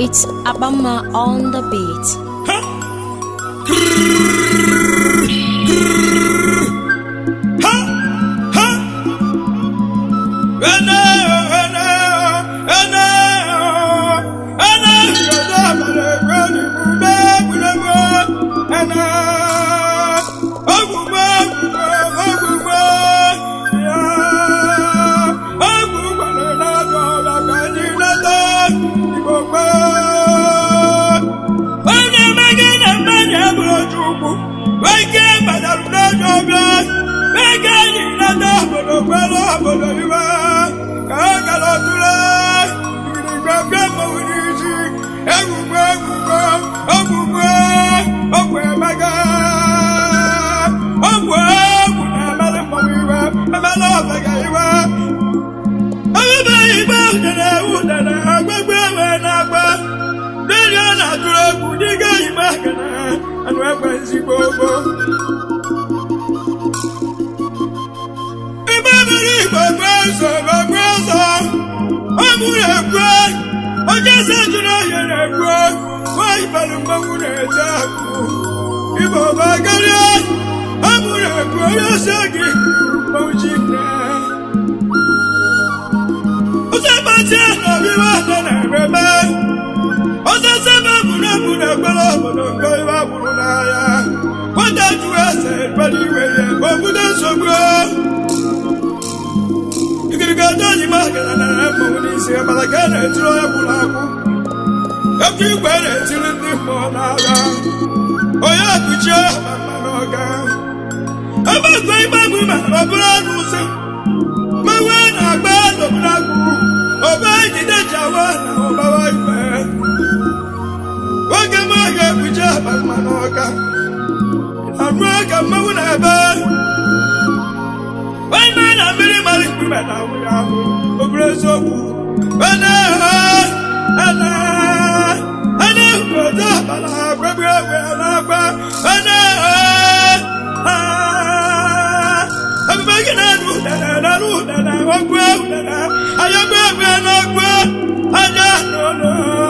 It's Abama on the beat. onye mege na mmadụ abụrụ chukwu ike gbadarụ n'onye ọbịa ego anyị nata obodo kwere obodo iwe ka ọ gara ọtụle igirigwe mmanwụ n'isi egwugwe egwugwe ọgwụgwe ọgwụ emega ọgwụ egwu na-emelụ mmanwụ iwe emelụ ọbega iwe ebe igbe udere udere agbagbe ewe na-agba ndị a na-atụrụ egwu dịga igbe akana anụ egbe nzigbo ogbo ebe mere igbo gbe ọzọ gbe ọzọ ọ bụrụ ekwe onye se jụrụ ahịa na-ekwe nwaanyị bara mmanwụ na-eje akụ igbo bụ karịa ọ bụrụ ekwe onye se gị mmanwụ ji nne ụzọgbatị na ọbịwa atọ na-ememe osisi ebe buru ebu na-ekpere obodo nke iwe agbụrụ n'ahịa nwata jụrụ ese ekpere iwe ya obodo nsogbu ikirika doji magana na mmanwụ n'isi mara ka a na-etiri onye gwụrụ agwụ ekwu igwe na-etiri ndị mmụọ n'agha onye akụchie mama n'ọga ebe ekwe igbe bụ mara ọ bụrụ ọnụ ụzọ mmanwụ na-agba n'obodo agwụ ọba ejide jawa na ọbawa igwe oge m ga-ekpuchi akpa mmanụ ọka anụ ka mmanwụ na-ebe onye na mmiri mara mkpume na awụ ya ahụ obere eziokwu ana ana ana obodo abala agbagbe egbe na-agba ana ebube gị na-anụ udene na-anụ udene ọgwụ udene ayọgbu egbe na-agwụ anya n'ụlọ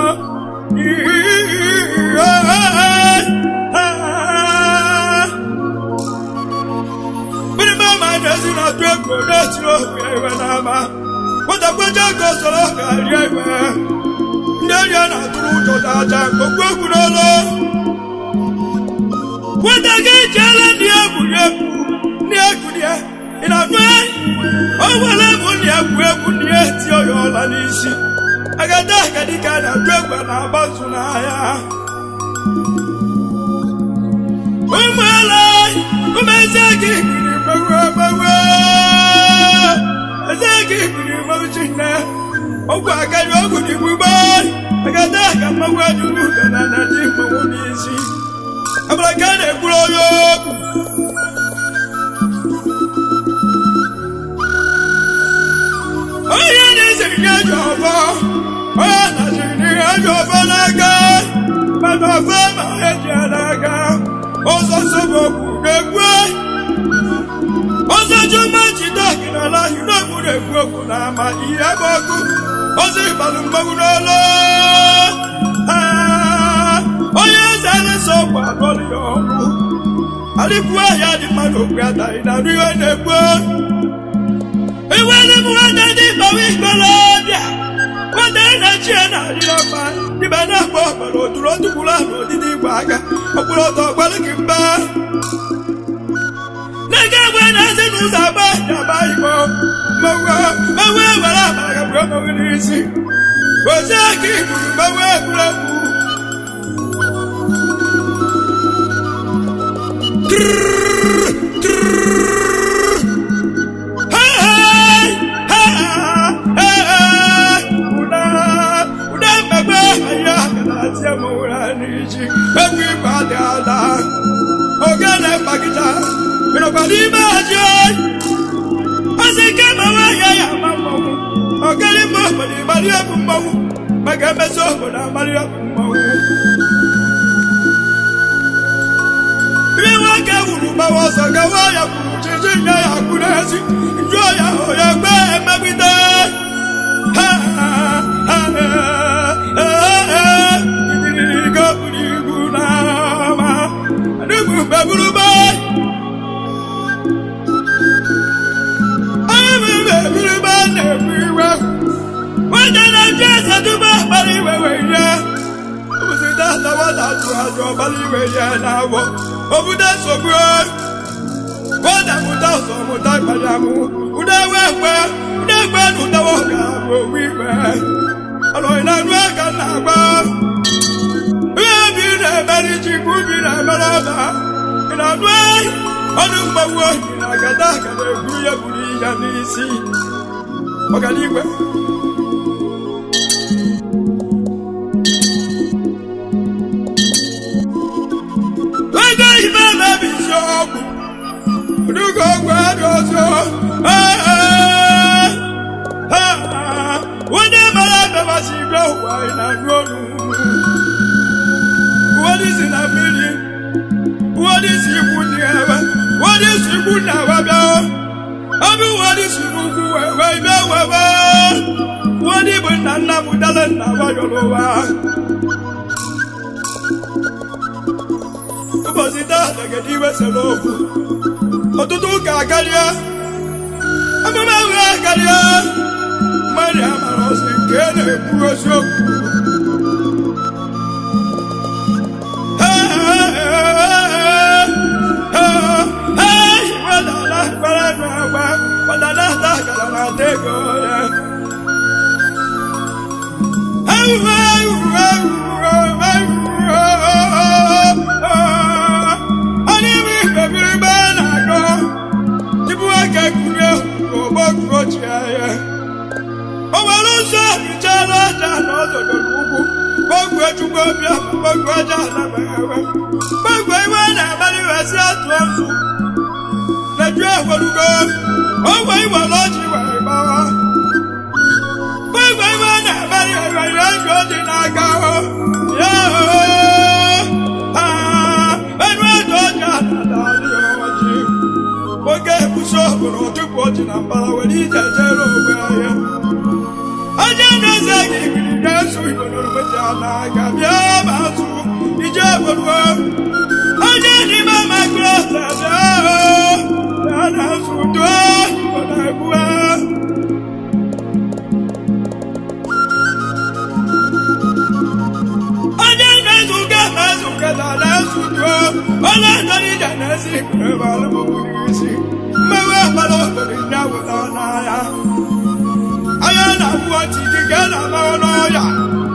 Bírímọ̀ máa ń ẹ̀sìn náà tó ẹ̀kọ́ náà tí ó wù ẹ̀wẹ̀ náà má. Pọ́tàpọ́tà kò sọ̀rọ̀ kàrí ẹ̀wẹ̀. Ndị ọrịa na-atụrụ ụjọ daja okwu egwu n'ọlụ. Nwata gị jeela ndị egwuregwu ndị egwu dị ya. Ị na-anụ ya? O nwere egwu ndị egwu egwu ndị eti ọya ọla n'isi. Agada agadi ka a na-atụ egwu na-agbazu n'ahịa. Ụmụala ụmụeze gị biri gbawe gbawe. Eze gị biri mmanwụ chinne. Ọgwụ akari ọgwụ dị gbugbo. Agada ka mmanwụ adụrụ ube na na dị mmanwụ n'isi. Abara ka a na-ekwuru onye okwu. onye na-esiri gị ajọ ọfọ onye na-asịrị gị ajọ ọfọ n'aka mana ọfọ ma eji ya n'aka ọzọ nsogbu okwu na-ekwu ọzọ jụma jide gị n'ala ahụ n'okwu na-ekwu okwu na ama ihe bụ ọkụ ọzọ ịbalụ mgbanwu n'ọlụ Ah, onye eze na-eso ọgwụ alụọlụ ya ọrụ adịkwu ahịa dị mmadụ okwu adaghị na nrụ ihe na-ekwu iwere m nwata dị mgbawa ikolobịa nwata na-echi ya na-adịrọ mma dịba na-akpọ ọkpọrọ oturu otukwuru ahụ odidi igwe aka ọkpụrụ ọtọ ọgbara gị mba n'ego egbe na-esi n'ụzọ agba daba igbo mmanwụ mmanwụ ewere amara ga bụrụ mmanwụ n'isi ozi aka igburu mmanwụ egwuregwu ogene mgbagịta ịnọkwara ime haji ozi ike ma nwaahịa ya ama mmanwụ ogene mma obodo ịmara ya bụ mmanwụ maka emezi obodo amara ya bụ mmanwụ ime nwoke wuru mmanwụ ọzọ gawa ya kwuru chichi nye ya kwụ n'ezi njụọ ya hụ ya gbe emegide ha ha ha ha na nwata tụrụ ajọ ọbara iwe ya na-abọ obodo nsogbu nwata mụta ọzọ mụta ịkpali amụ ụda ewe ekwe ụda ekwe na ụdawa ọga bụ owu ikpe ọlọghị na anụ aka na-agba ihe bi na-emeri ji ka ubi na-emere ọba ị na-anụ ọnụ mgbanwe ohi na agada aka na-egwu ya buru ya n'isi ọganigwe ego ibe na-ebi isi ọgwụ Odugo ọgwụ adị ọzọ onye mara abịamasị igwe ụwa anyị na-anụ ọnụ ụwadị si na mmiri ụwadị si ikwu ndị ebe ụwadị si ikwu na ebe bịa ọbụ ụwadị si n'ugwu wee bịa wewe ụwadị bụ nna nna m dale nna wayọrọ ụwa ụbọchị taa dagede iwe sere okwu ọtụtụ ụka akarịa emume ahụ akarịa mmadụ amara ọsị nke a na-ekwu eziokwu o nwere ụzọ hichala aja na ọzọdoro ugwu gbogbo echukwu ọbịa gbogbo aja anabaghịwe gbogbo iwe na-abalị wesi atụ ọzọ na-eju egwerugo ogwe iwere ọjị were gbawa gbogbo iwe na-abalị were ego dị n'aka ya enu edo ọja na-adalị ọjị oge ebuso obodo ọtụpụ ọjị na mbara were ije jere ogbe ahịa onye na-eze gị biri na-eso igbo n'orometi ala ga bịa ma azụ ije gboruo onye n'ime makrọsa bịa ya na-azụ duo igbo na-egbuo onye na-ezu ga na-ezu keta na-ezu duo onye ndọrọ ije na-ezi igbo ebe alụmụgbụ n'isi mmewe gbara obodo ndị awụta n'anya anya na-abụ ọtị dị ka a na-amaghị n'ọya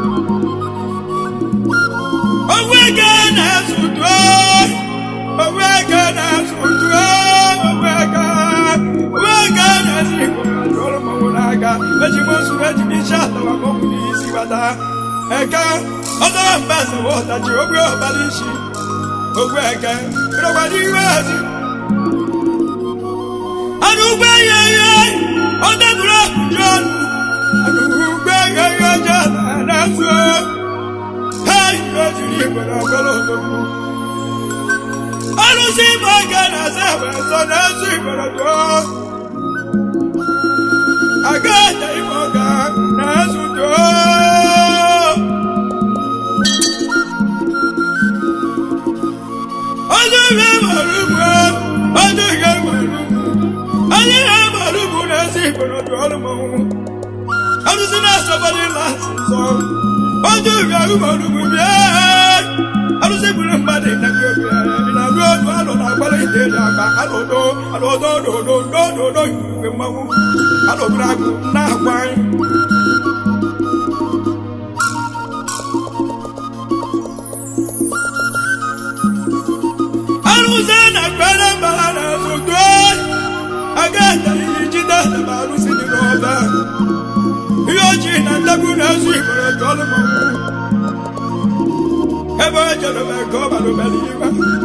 owu eke na-azụtụ owu eke na-azụtụ owu eke owu eke na-ezi igbo ọrụ mmanwụ n'aka eji m ozu eji m isi atawa mọbụ n'isi bata eke ọzọrọ mba ezewe ụtachi ogwe ọbara isi ogwu eke ịrọgbada iwe ezi anụ ugbo ihe ihe ọ debụrụ ọkụju ọnụ anụugbe ihe je na-azụ ha ihe jiri igwere ọgọrọ ogogbu arụsị ịgba ga na-asa ewezo na-ezu igwere dụọ aga ata ime ọga na-ezu dụọ ọdụ ihe mara ugbo ọdụ ihe mara ugbo onye ihe mara ugbo na-ezi igwere dụọ ọrụ mmanwụ arụsị na-asọbadị lasị nsọ ojú ìrìn arúgbọ̀lùgbò bí ẹ́ arúsí gbìrì mmadụ ìnàgbé obi ẹ̀ ìnàgbé ọdụ alọ na-agbara ide dị agba alọdo alọdo ododo ododo igwe mmanwụ alọgburu agụ na-agwa anyị arụsị na-agbara mbara na-azụ tụọ aga ihe jide ma arụsị dị n'ọba ihe ojii na ndagbu na-ezu igbere jụọlụ mmanwụ ebe o jere mee ka ọ balụbere iwe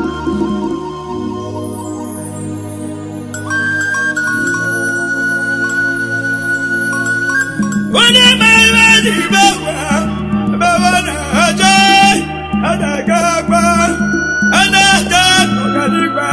onye ma ihe dị ibe gwa ebe ọ na-eje a na-aga agba a na-eje ọganiigwe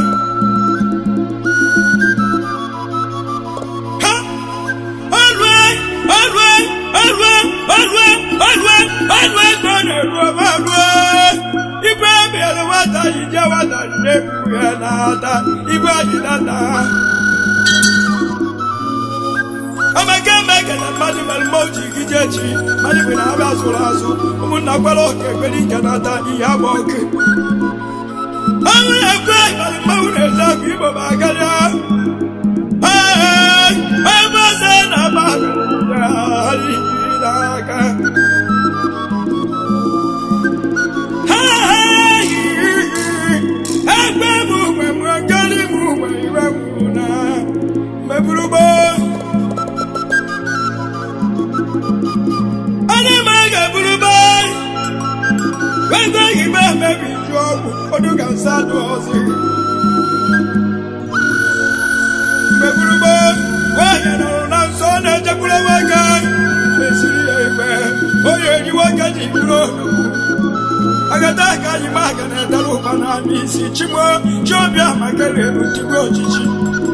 ha ọlụe ọlụe ọlụe ọlụe ọlụe ọlụe ka ọ na-eru ọma ọlụe igwe ebiere nwata yi je nwata na-ebu ya n'ata igwe adịdata amaka emeke na mmadụ mere mma oji gị jee chi mmadụ bụ na abịa zụrụ azụ ụmụnna gwara oke ekpere nke na-ata ihe agba oke ọnwụ ekwe mere mmanwụ na-eje akụ igbo ma akarịa ebe ọzọ na-agba n'aka egbe m mgbe m ngari m mgbe iwe gwuru na mmeburugbo onye ma ga-eburugbo ego igbe mebi ju ọgwụ ụfọdụ ga nsa dụ ọzọ mmeburugbo nwaanyị nọrọ na nsọ na-ejekwuru nwoke esiri ya ikpe onye eji nwoke ji buru onugbu agata aka anyị ma aga na-edere ụba na n'isi chimo chiobịa maka elu tigwe ojiji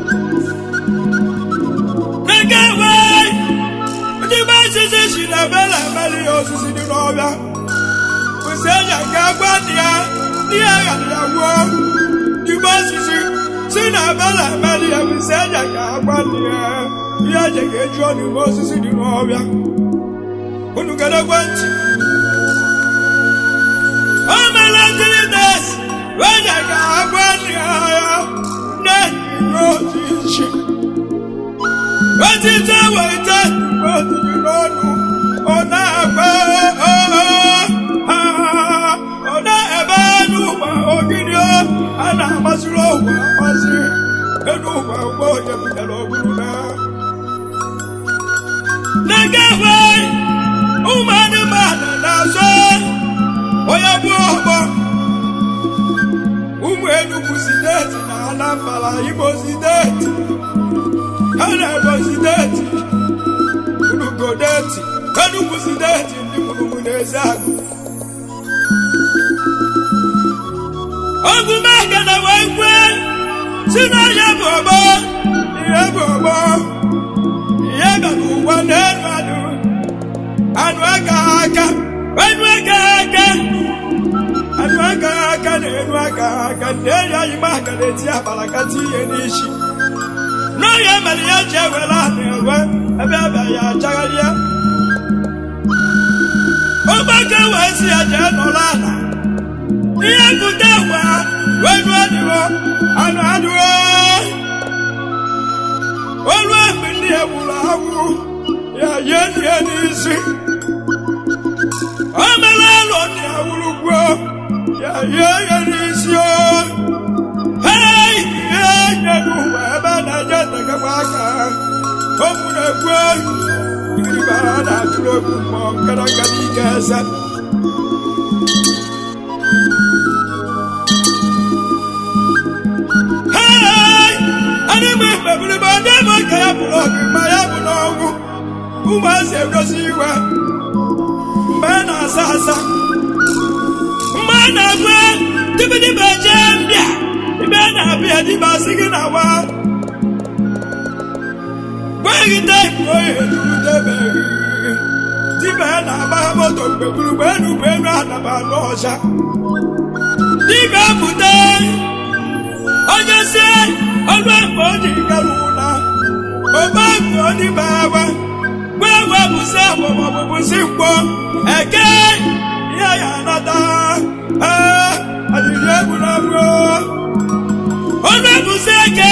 n'eke nwe ndị be osisi si na bela emeli ya osisi dị n'ọbịa kwụsị eji aga gwa ndị ya ndị ya ghara ya wuo igbe osisi si na bela emeli ya kwụsị eji aga gwa ndị ya ihe eji ga-eju ọnụ igbe osisi dị n'ọbịa unu gedekwe ntị o mere three days onye ga-agwa ndị agha na-enye ojiji otite weta otubi n'ọnụ ọ na-agba ọ na-ebe n'ụwa ogidi a na-amasịrị ụwa amasị elu ụwa ụgbọ onye butere ogburu na na-agafe ụmụ anụmanụ na-azọ onye bụ ọgbọ ụmụ Enugu steeti na Anambra Imo steeti ha na Ebonyi steeti Unugo steeti Enugu steeti ndị mụrụmụ na-eze agụ ọgụmaka na wee kwe si n'ọhịa bụ ọgbọ ihe bụ ọgbọ ihe ga n'ụwa n'elu anụ anụ aka aka enu aka aka anụ aka aka na enu aka aka ndị enyi anyị ma aka na-eti abala kata ihe n'isi n'oge mere ya ji ewere anụ ewe ebe ebe ya achagharịa ụgbọka wee si ya jee nọrọ ala ihe bute gwa wenu adịghọ anụ adịghọ olu mgbe ndị egburu agwụ ya yie ndị n'isi o mere alụ ndị awụrụ gwuo ya yie ya n'isi o hei ihe nye n'ụwa ebe a na-eje ntegekwa aka o gburu egwu igiribara na-atụrụ egwu mmụọ nkara nkara ike eze hei anyị bụ mkpebiribe ndị bụ ka ya bụrụ ọgụ ma ya bụ n'ọnwụ ụmụazị egosi iwe mgbe a na-asa asa mgbe a na-agwa dibedibe jee mbịa ibe a na-abịa dibe asị gị na wa gweghị teepu oyi ejurutebeghị dibe a na-agba moto mgbe gburugbe enu mgbe enu anaba n'ọcha dibe pụta onye si ọlụ mgbe o ji gara ụla ogbe odibe awa gwewe bụsị agbamagbụ bụsị mkpọ eke ihe ya anata ee adịrị egwu na mgbo ọlụ bụsị eke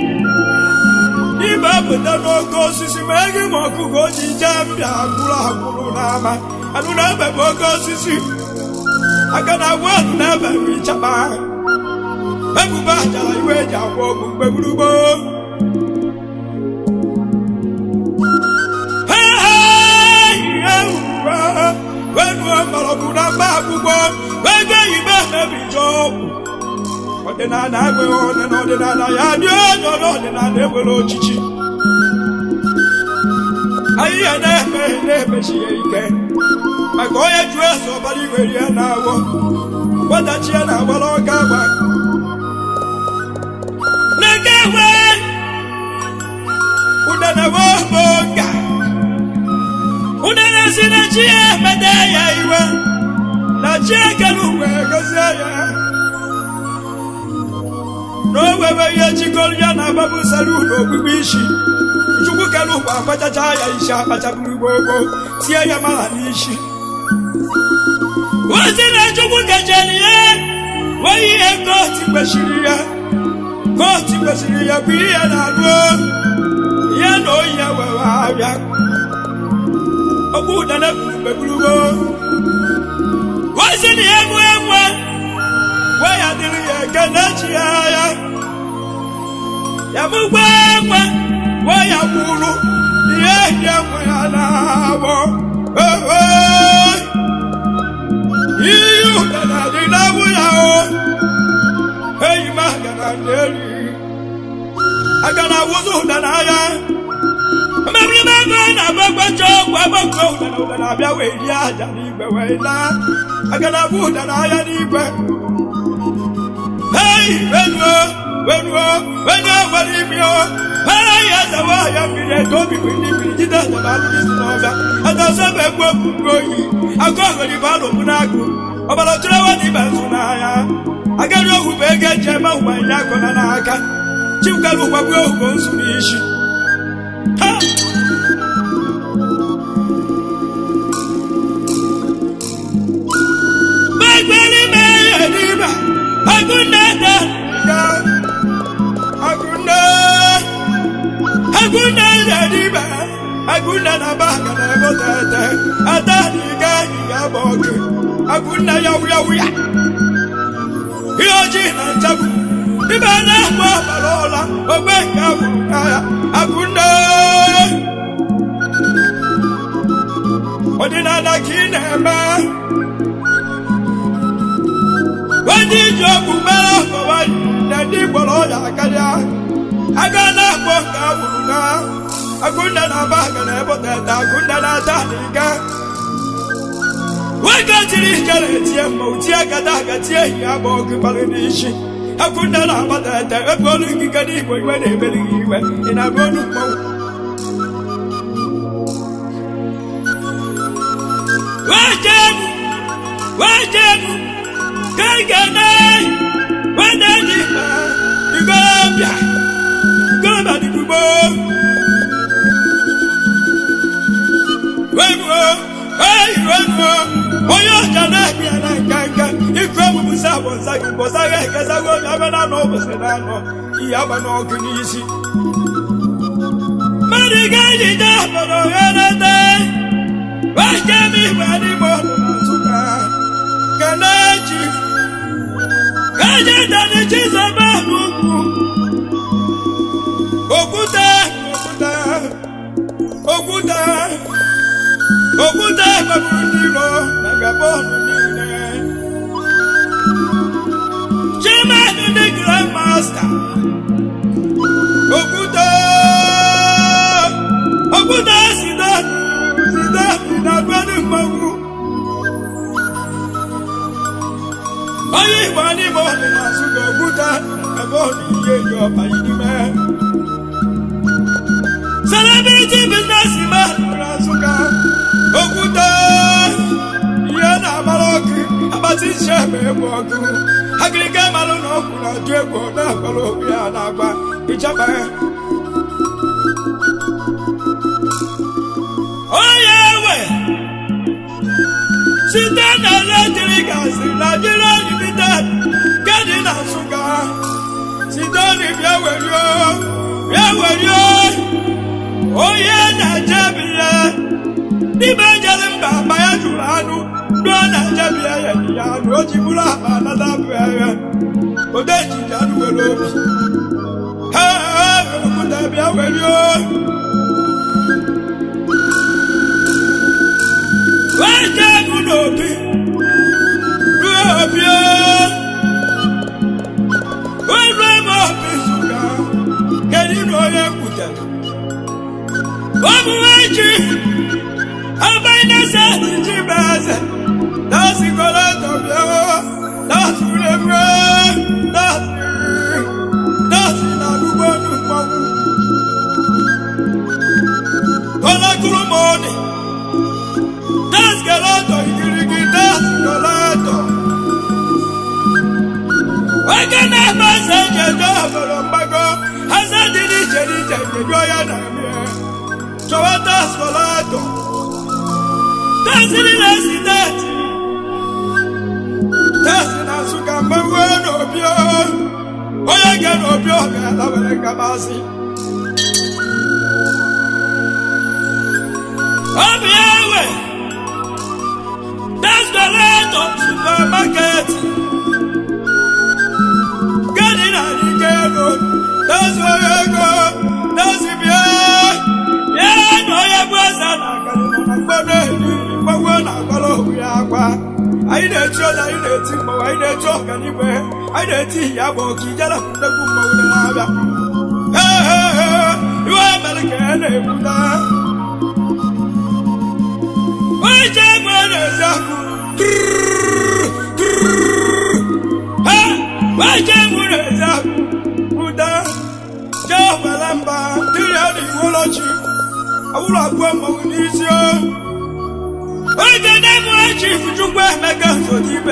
ibe pụta n'oke osisi ma eghị ma ọkụkọ ji jee mbịa agwụrụ agwụrụ n'ama anụ na-ebe bụ oke osisi aka na agwa anụ na-ebe bụ ịchapa ebubo achara iwe eji agwa ọgwụ mgbe gburugburu wenuo mgbọrọgwụ na mba akwụkwọ ego oyibo emebijo ọgwụ ọdịnala enweghị ọdị na ọdịnala ya dị onye ọdịnala enwere ochichi ahịhịa na-eme na-emechi ya ike maka onye jụọ eze ọbara igwere ya na-awọ gbadachi ya na-agbara ọka agba n'eke nwe ụdana woboga ụdana si na chi ya emede ya iwe na chi ekele uwe gozie ya na o webe ihe chikọrọ ya na agbabụ salu na okpukpe isi chukwu kere ụwa akpachacha ya isi akpachaburu gbogbo tie ya mara n'isi ozi na chukwu kechara ya wee ihe kootu kwesịrị ya kootu kwesịrị ya bụ ihe na-alụ ya na oyi ya were abịa okpu ụdana gbegburugo ozi na ya enwe enwe wee ya dịrị ya eke na-echi ya ya ya bụkwa enwe wee ya kwuru ihe ehi enwe ya na-abụ iyi ụdana dị n'abụ ya o eyi m agara n'elu agara awụzụ ụdana ya mmemme ego na-agbagbacha ọgwụ agbakọ ụdana ụdana abịa wee rie aja n'igwe wee laa agara abụ ụdana ya n'igwe hei wenuo wenuo wenuo nwere imi o hei ezewe ahịa mmiri eto obi bụ ndị mmiri jide ezebe alụmisi n'ọbịa adọsebe egbu okpukpe oyi agụ ọghọrọ ibe alụmụ n'agụ ọbara tụrụwa na ibe nzu n'ahịa agari ohu bụ ego eji eme ụgbanye akọna n'aka chibukara ụgbagbu ohu nzu n'isi ha gbagbere mee ya n'ibe agụnne da ya agụnne agụnne ya n'ibe agụnne na ba ga na ego tete ada n'ịga ya bụ ọkụ agụnne ya wuya wuya ihe ojii na nchegbu ibe na-agba ọbara ụla ogbe nke abụrụ n'ahịa agụnne ọdịnala ka ị na-eme onye iji ọgwụ mere ọkọwa na ndị gbọrọ ọya karịa aga na-akpọ nke abụrụ na agụnne na-aba aga na eboteta agụnne na-ata n'ike nwoke tiri ike na-etie mma utie gada aga tie ehi ya bụ ọgụ gbara n'isi agụnne na-agbata ete ebe olu ikike n'igbo iwe na-emeri gị iwe ị na-abụ olu mmanwụ wajemu wajemu gẹ́gẹ́dẹ́ wẹ́dẹ́dì ìgbọ́bíà gbọ́dọ̀ dìgbò. wẹ́nuo wẹ́nuo onye ọjà náà bí ẹ̀nà nkankan ikú ebubu sá bọ̀nsá gị bọ̀nsá gị ẹ̀kẹ́sá gị obi abẹ́ náà nọ bọ̀sẹ̀ náà nọ ihe agba n'ọkụ n'isi. mmadụ ga-ejide obodo ghanete wẹ́jẹ́ mi ìgbà n'ime ọdụ na nsụka kelechi eje dani chizọba n'ugwu okwute okwute okwute okwute gbaburu n'iro na gabonu niile chairman ndị grand master okwute okwute sidani sidani na gbani mmanwụ onye igbo n'ime ọdị na-asụ ga okwuta ebe ọ dị ihe ji ọba idime celebrity business man na nsụka okwuta ihe na-agbara ọkụ akpati nche ma egwu ọkụ agịrịga malụ na ọkụ na-atụ egwu na-agbara okwu ya na-agba ịchaba onye ewe site na eletrik asị Nigeria Limited nke dị na Nsụka site n'ibia werio bịa werio onye na-ejebiye n'ime jere mba akpa ya jụrụ anụ ndị ọ na-ejebiye ya dị ya anụ o ji bụrụ akpa anata bụ ya ode jiji anụ were obi ha okwute bịa werio wee jee mụ n'obi ruo obi wee ruo ebe obi zụga kedu na onye kwutere ọmụwe ji abainasa ji bụ eze dasigoro tọbịa dasuremre dasi na lugonu mmanwụ kọlakụrụ m ọdị daskeleto igirigi daskeleto oge na-eme eze njeje obodo mgbago eze dị n'iche n'iche njeju ya na-eme desolato tesiri na esideti tesi na nsụka mgbanwe n'obi onye ga n'obi ọ ga-ala were gabasị obi ewe desolato supermarket gani na n'ike ego tesi onye ego tesi bịa ya na onye bụ eze na agarịna na mgbado ehihie mgbanwe na-agbara ohu ya akwa anyị na-echi ọnya anyị na-eti mmanwụ anyị na-echi ọganibe anyị na-eti ihe abụ ka ijere ndegwu mmanwụ dị na-abịa Ee, iwe mere ka ya na-ekwuta oje egbe na-ezi akụ oje egbe na-ezi akụ ụda jee obere mba dị ya na iwolochi awụrụ abụọ mmanwụ n'isi o oge na-ebu chief chukwu emeka nsodibe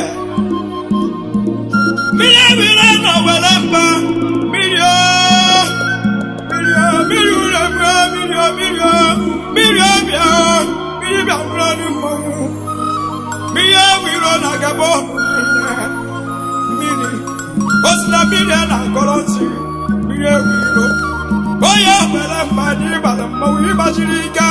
mmiri ebire nọ were mba mmiri o mmiri o mmiri ure bụọ mmiri o mmiri o mmiri ọbịa o mmiri bịa bụrụ ọdụ mmanwụ mmiri ewiro na gaba niile mmiri o si na mmiri a na-akọrọ nsị mmiri ewiro onye were mba n'ịgbara mmanwụ ịgbachiri ike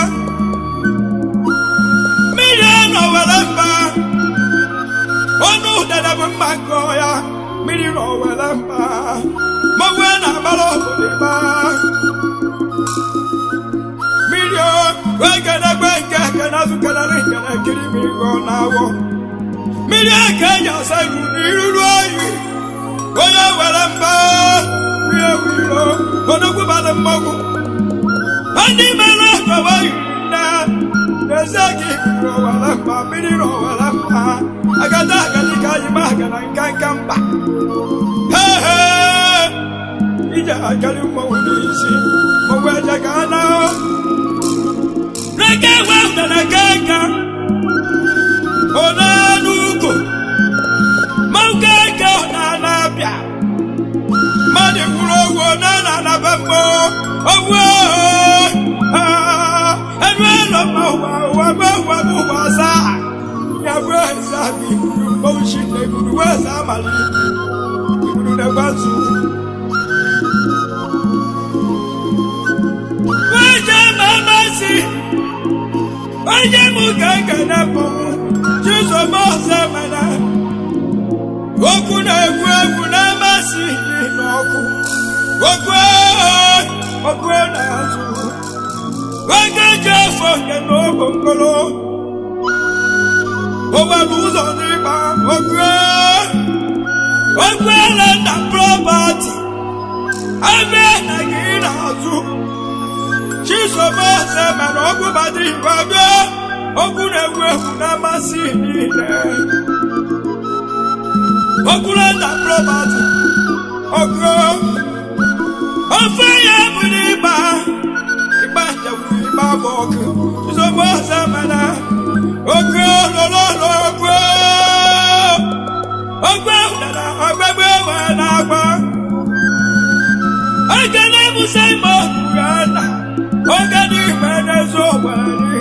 mmiri nọ were mba ọnụ ụdara bụ mma nke ya mmiri nọ were mba mmanwụ na-agbara obodo ịba mmiri egedegbe nke ekenazụkenarị nkene nkiri mmiri gọ na-awọ mmiri eke eji asa iru n'iruru oyi onye were mba mmiri ewu iro odogbubadị mmanwụ ndị mere ọgọwa yiri nne n'ezie gị biri ọwara mba mmiri na ọwara mba agada agadi ka anyị ma aga na nka nka mba hehe ije akarị mmanwụ n'isi mmanwụ eje ka a na reke ewe udara ka nka ona n'ugo mmanwụ ka nka ọ na-anabịa mmadụ gwuru owu na na-anaba mmụọ owu ẹnu ẹlọ ma wà wà bẹ wà bẹ wà sá yàgbé ẹsẹ àbí ìgbùdù mbọ̀wùsì nà ìgbùdù wẹ̀ ẹsẹ àmàlì ìgbùdù nà ẹgbà zù. wọ́n jẹ́ màmá sí wọ́n jẹ́ mú gàgà nà bọ̀ jísọ mọ́ ọ̀sẹ̀ mẹ́nà okwu na egwu egwu na amasị n'ọkụ okwu okwu na-azụ nwoke ji afọ nke n'ogo nkolo o nwere ụzọ n'ịgba okwe okwele na prọpati abịa na gị n'azụ chisomose mere ọgwụ bada igwe abịa okwu na-egwu egwu na-amasị niile okwule na prọpati okwe ofe ya bụ n'ịgba ịgba njem ịgba bụ ọkụ chisomose mere okwe lọlọlọ okwe okwe dara ọgbẹgbẹ wẹ n'agba oge na-ebusa ime okpuru ana oge n'ime n'ezo nwere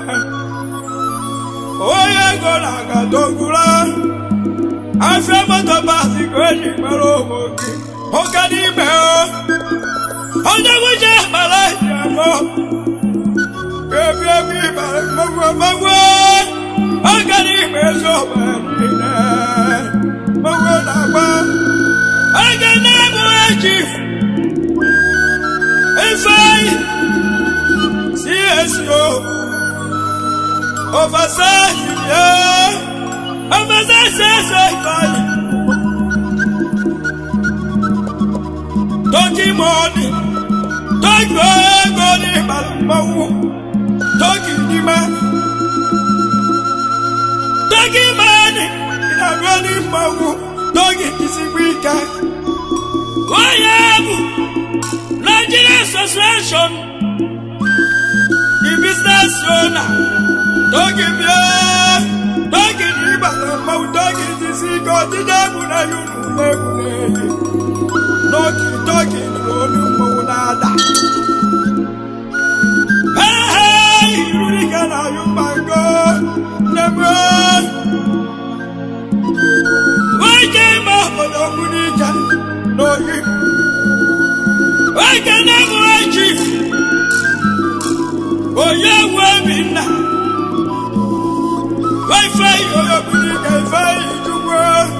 onye ego na-aga dogura afọ moto basi ka eji mara ụmụ gị oge n'ime onye nwunye mara eji amụ ebi ebi bara mmagwo mmagwo oge n'ime ezo nwere niile mmagwo na-agba oge na-ebu eji ifeanyi CSO oversize yeah oversize CSO ifeanyi toki money toki ego ní ìbàlùmọ́wù toki dìímà toki money ìdàgbọ́ ní ìmọ̀wù toki kìsìgbìkà wọ́n yẹ ẹ̀bù. Nigeria Association, the business owner, Togi Bia, Togi Nibala, Mau Togi Tisigo, Tijabu na Yunu Nebule, Noki Togi Nunu Monada. Hey, hey, nnegbu nwoke ime obodo okwu n'ike n'oyi nwoke na-enwe chief onye wu obinna ife onye okwu n'ike ife ijugbo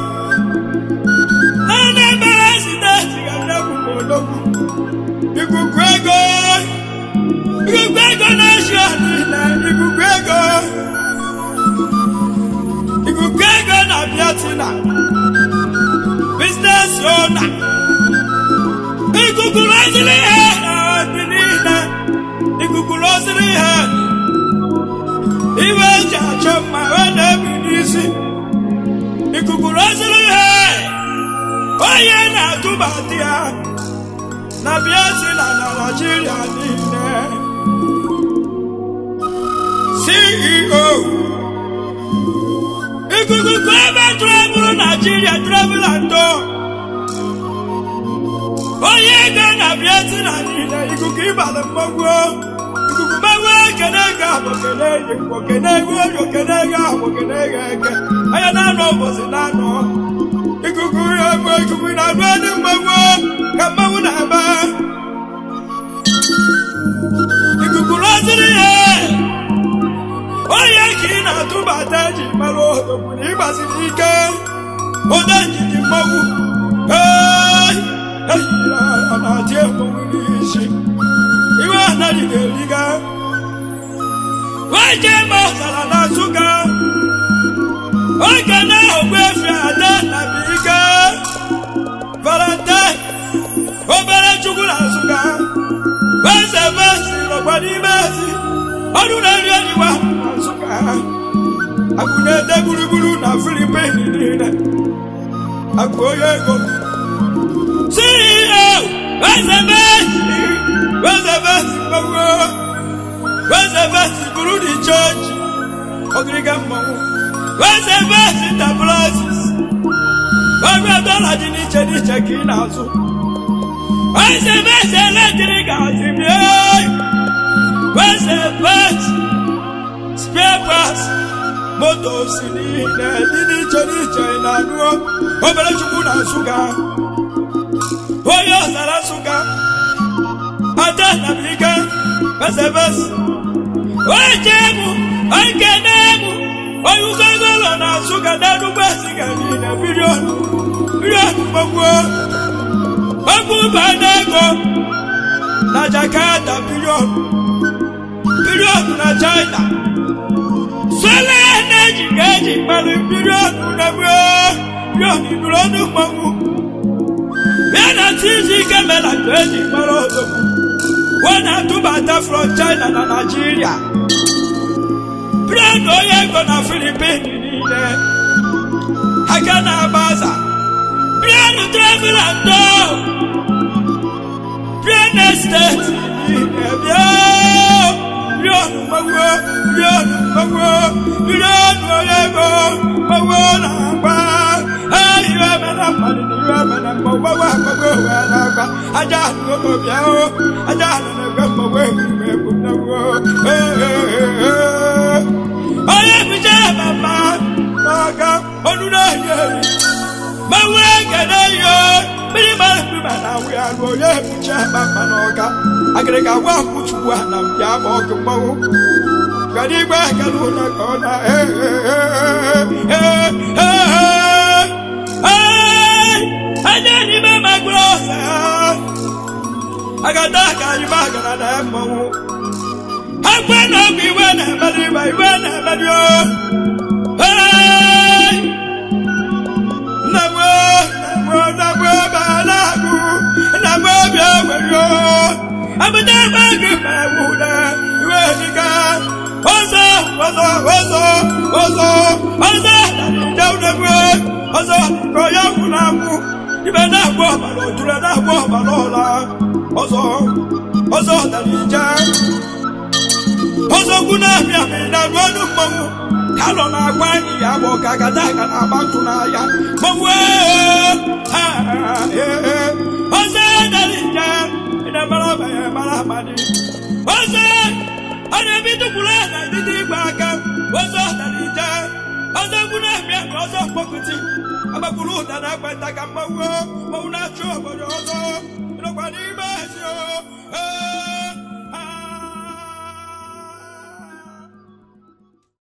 naanị mere sideti ga nnegbu ma odogwu ikuku ego ikuku ego na-eji ọdịna ikuku ego ikuku ego na biatina biznes ona ikuku loziri ihe dị niile ikuku loziri ihe iwe eji achọ mma ọ na-ebi n'isi ikuku loziri ihe onye na-atụba di ya na biatina na naijiria niile ceo ikuku ka ebe tụrụbụrụ naijiria travel and tour onye ego na biatina niile ikuku ịbala mmọgwụ ikuku mmọgwụ ekene ego ahụ kene ego igbo kene ego orio kene ego ahụ kene ego eke onye na-anọ ụbọchị na-anọ ikuku ya bụ ikuku na-anụ ndị mmọgwụ ka mmọnwụ na-ebe ikuku rọziri ihe onye ka ị na-atụbata eji mara odogwu na ịgbaziri ike ụda njiji mmọnwụ ehihie ọ na-atị mmọnwụ n'isi iwe anaghị ga-eriga nwoke ma ọzara na nsụga oge na-ahụkwa efi ada na ike valentine obere chukwu na nsụga eze mezi nọkwa n'ime ezi ọrụ na-eri enyiwa na nsụga akụ na-ede gburugburu na filipin niile akụ onye ego ceo eze mezi eze mezi mmanwụ eze mezi buru di chọọchị ogiriga mmanwụ eze mezi enterprises ọrụ dọla dị n'iche n'iche ka ị na-azụ eze mezi eletrik azimie eze mezi spare parts motos niile dị n'iche n'iche ị na-anụ obere chukwu na nsụga onye ọzara nsụga ada nabike eze mezi oje mụ oke na-emụ onye ugogolo na nsụga n'enugwu eziga niile biliọnụ biliọnụ gbogbo ogbu bana ego na jakarta biliọnụ biliọnụ na china sola na-eji ga-eji mmanụ biliọnụ na biliọnụ biliọnụ mmanwụ ya na tizi ike mela ka eji mara odogwu wọ́n na-atụbata from china na naijiria biliọnụ onye ego na filipin niile aka na-agba aza biliọnụ travel and tour biliọnụ estate niile bịa biliọnụ mgbawo biliọnụ mgbawo biliọnụ onye ego mgbawo na-agba iwe mena mmadụ na iwe mena mgbawo gbawa mgbawo wee na-agba aja ahụ ogo bịa o aja ahụ na-egwe mgbawo egwuregwu egwu mgbawo onye bụcha mama n'aka ọnụ na-eyi eri mmanwụ ekene ihe mmiri mara mkpụma na awụ ya lụọ onye bụcha mama n'ọka agịrịga gwa akwụchukwu ha na mbịa ma ọkụ mmanwụ gbara igwe ekele ụlọ ka ọ na anya n'ime magoro ọsa agada aka anyị magara na mmanwụ akwa na ọgwụ iwe na-emeri ibe iwe na-emeri o nnagbo nnagbo nnagbo ba na-agụ nnagbo obi ewere o abụta ebe gị ma ewu na iwe dịka ọzọ ọzọ ọzọ ọzọ ọzọ na-eje unegwe ọzọ ka ya kwụ na akwụ ibe na-agba ọbara otule na-agba ọbara ọla ọzọ ọzọ dara ije ọzọkwu na-abịa mere na ruo ọnụ mmanwụ ka nọ na-agwa anyị ya bụ ka gada aga na-agba ntụ n'ahịa mmanwụ ọzọ dara ije na-emara ọbanye mara amadị ọzọ ọ na-ebi tukwuru na etiti igwe aka ọzọ dara ije ọzọ egwu na-eme ka ọzọ mkpọkụti agbagburu ụda na ekpenta ka mmanwụ mmanwụ na-achụ obodo ọzọ nọkwa n'ime ezi o ee